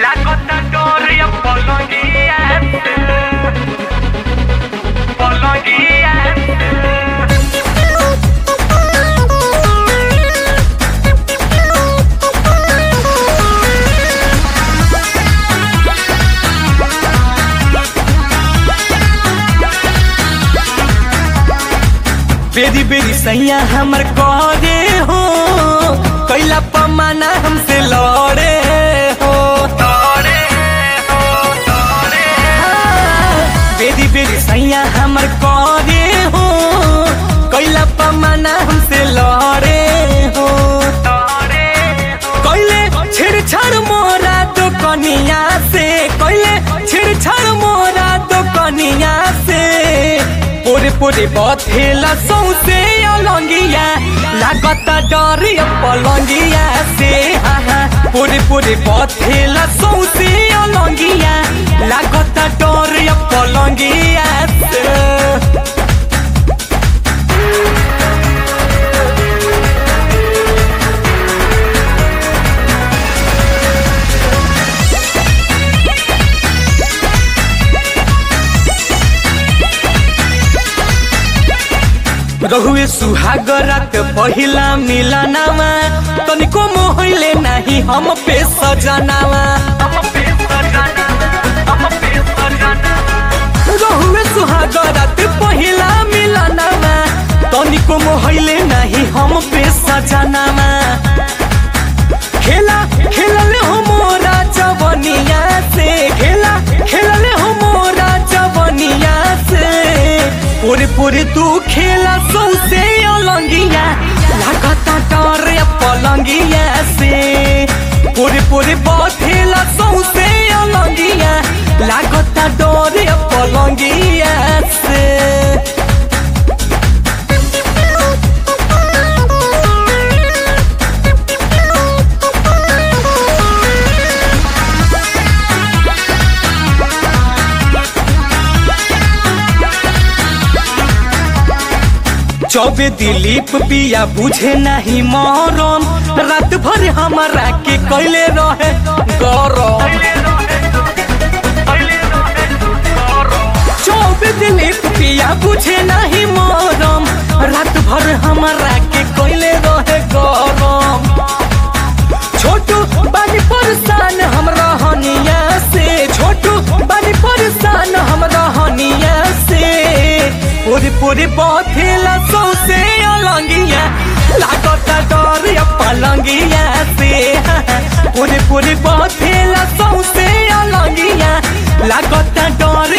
La contatoria polongiense Polongiense बेरी बेरी सैया हमर करे हो कैला पमाना हमसे लड़े हो Tore ho, tore बेरी बेरी सैया हमर करे हो कैला पमाना हमसे लड़े हो tore ho कैले छेड़छाड़ मोरा तो कनिया से कैले छेड़छाड़ मोरा तो कनिया से पोरे पोरे बथेला सौसे अलंगिया लागत डर पलंगिया से हाँ हाँ पोरे पोरे बथेला सौसे अलंगिया लागत डर पलंगिया से रहुए सुहागरा के पहिला मिलनावा तनिको मोहले नाही हम पे सजनावा Ama pesa jana Ama pesa jana रहुए सुहागरा के पहिला मिलनावा तनिको मोहले नाही हम पे सजनावा खेला खेलले हो मोरा जवनिया से खेला खेलले हो मोरा जवनिया से पूरे पूरे तू खेला सौसे अलंगिया लागता डरे पलंगिया से पूरे पूरे बथेला सौसे अलंगिया लागता डरे पलंगिया से चौबे दिलीप पिया बुझे नहीं मरम रात भर हमारा के कैले रहे गरम चौबे दिलीप पिया बुझे नहीं मरम रात भर हमारा के कैले रहे गरम छोटू बानी परेशान हम रहनिया से छोटू बानी परेशान हम रहनिया से पूरी पूरी बथेला सौसे अलंगिया लागत डर पलंगिया से पूरी पूरी बथेला सौसे अलंगिया लागत डर